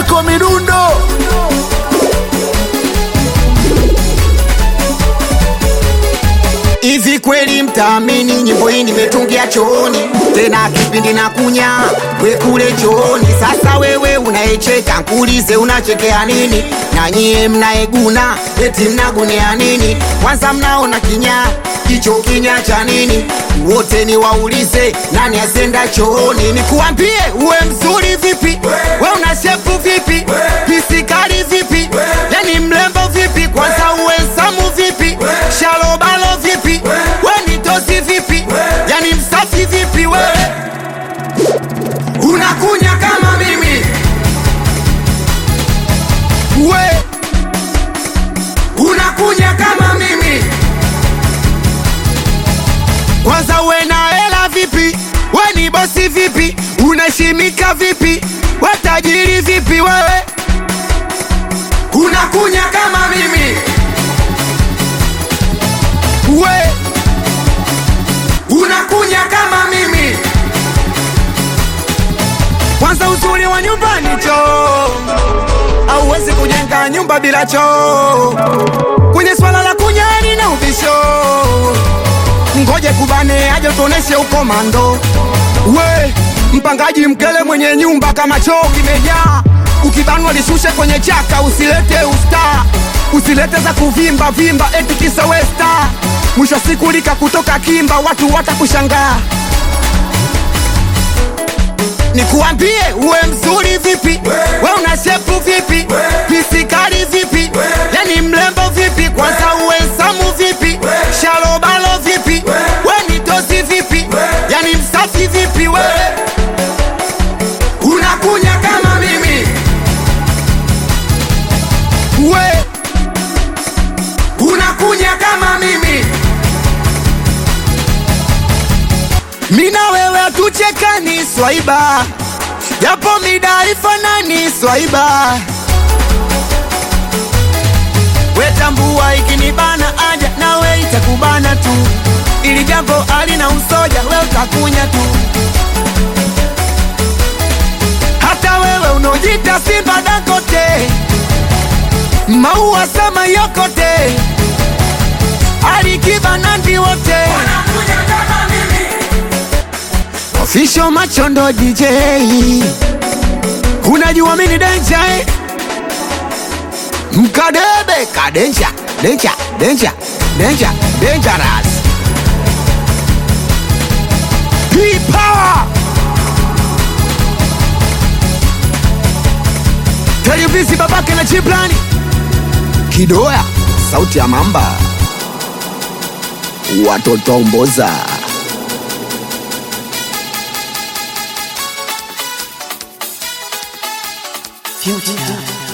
Anko Midundo. Hivi kweli mtaamini nyimbo hii nimetungia chooni, tena kipindi na kunya we kule chooni. Sasa wewe unaecheka, nkuulize unachekea nini? Na nyie mnaeguna eti mnagunea nini? Kwanza mnaona kinya hicho kinya cha nini? Wote ni waulize nani asenda chooni? Nikuambie uwe mzuri vipi, we una shepu vipi, pisikali vipi, yani mlembo vipi, kwanza uwe samu vipi, shalobalo vipi, we ni tosi vipi, yani msafi vipi, we unakunya kama mimi, we unakunya kama mimi kwanza uwe na hela vipi, we ni bosi vipi, unaheshimika vipi, we tajiri vipi, wewe unakunya kama mimi, we unakunya kama mimi. Kwanza uzuri wa nyumbani choo, hauwezi kujenga nyumba bila choo. Kwenye swala la kunyani na ubisho ngoje kubane aje tuoneshe ukomando. We mpangaji mkele mwenye nyumba kama choo kimejaa, ukibanwa lishushe kwenye chaka, usilete usta, usilete za kuvimba vimba eti kisa westa. Mwisho wa siku lika kutoka kimba, watu watakushangaa. Nikuambie uwe mzuri vipi, we una shepu vipi, pisikali vipi, yani mlembo vipi, kwanza uwe samu vipi, shalobalo vipi, we ni tosi vipi, yani msafi vipi, we unakunya kama mimi, we unakunya kama mimi mina wewe hatuchekani swaiba, japo mida ifanani swaiba. Wetambua ikinibana aja nawe itakubana tu, ili jambo alina usoja, we utakunya tu. Hata wewe unaojita Simba Dangote, maua sama yokote, Alikiba Nandi wote Official Machondo DJ Unajua mini denja eh? Mkadebe kadenja denja denja denja dangerous Hii power Televisi babake na chiplani Kidoya sauti ya mamba Watoto mboza Future.